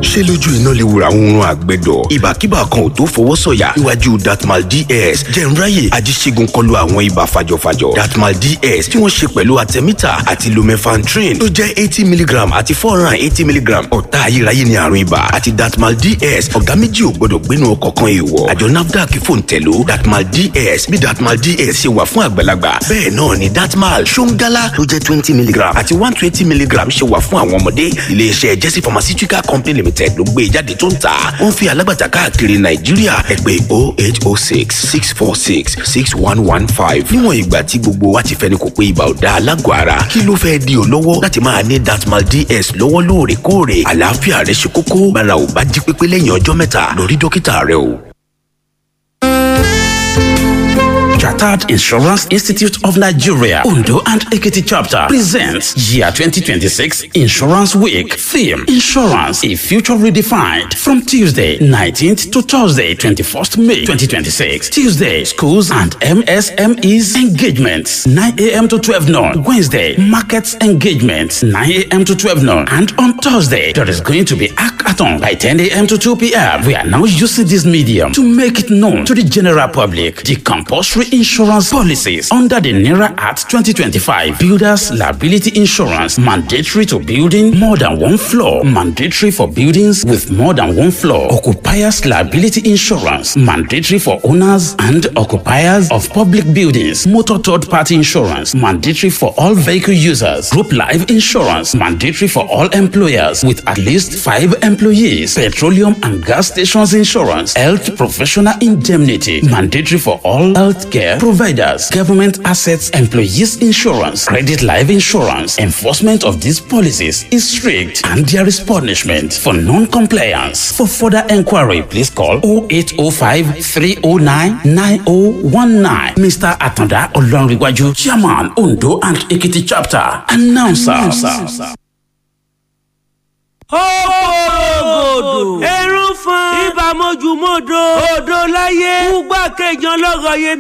ṣé lójú iná lè wura oorun àgbẹ̀dọ̀ ìbàkíbà kan ò tó fọwọ́ sọ̀yà níwájú datmal ds jẹ̀nráyè ajíṣègùn kọlu àwọn ibà fàjọfàjọ datmal ds tí wọ́n ṣe pẹ̀lú artemita àti lumefantrine tó jẹ́ eighty milligram àti four hundred and eighty milligram ọ̀tá ayérayé ni àrùn ibà àti datmal ds ọ̀gá méjì ò gbọ́dọ̀ gbénu ọkọ̀ kan èèwọ̀ àjọ nafdac fòǹtẹ̀lú datmal ds bí datmal ds ṣe wà fún àgbàlagbà bẹ́ẹ̀ náà ni datmal ṣóńgálá tó jẹ́ twenty milligram àti one twenty milligram ṣe wà fún àwọn ọmọdé iléeṣẹ́ jesse pharmaceutical company limited ló gbé jáde tó ń tà ó ń fi alágbàtà káàkiri nàìjíríà ẹ pè oh eight oh six six four six six one one five níwọ̀n ìgbà tí gbogbo wa ti fẹ́ni kò pé ibà ò da alágọ̀ ara kí ló fẹ́ di ọ́ lọ́wọ́ láti máa ní datmal ds lọ́wọ́ lóòrèkóòrè àlàáfíà rẹ ṣe kókó bára ò bá jí pépé lẹ́yìn ọjọ́ mẹ́ta lọ rí dókítà rẹ o. Chartered Insurance Institute of Nigeria, Undo and Ekiti chapter presents Year 2026 Insurance Week. Theme Insurance, a future redefined. From Tuesday 19th to Thursday 21st May 2026. Tuesday, schools and MSMEs engagements 9 a.m. to 12 noon. Wednesday, markets engagements 9 a.m. to 12 noon. And on Thursday, there is going to be hackathon by 10 a.m. to 2 p.m. We are now using this medium to make it known to the general public the compulsory insurance policies under the NERA Act 2025. Builders liability insurance mandatory to building more than one floor, mandatory for buildings with more than one floor. Occupiers liability insurance mandatory for owners and occupiers of public buildings. Motor third party insurance mandatory for all vehicle users. Group life insurance mandatory for all employers with at least five employees. Petroleum and gas stations insurance. Health professional indemnity mandatory for all healthcare providers, government assets, employees insurance, credit life insurance. Enforcement of these policies is strict and there is punishment for non-compliance. For further inquiry, please call 0805 309 9019. Mr. Atanda Olonriwaju, Chairman, Undo and Ekiti Chapter. Announcer. Announcer. ògòdò ẹrú fún ibà mojúmọdò odò láyé fúgbà kejì ọlọ́rọ̀ yẹn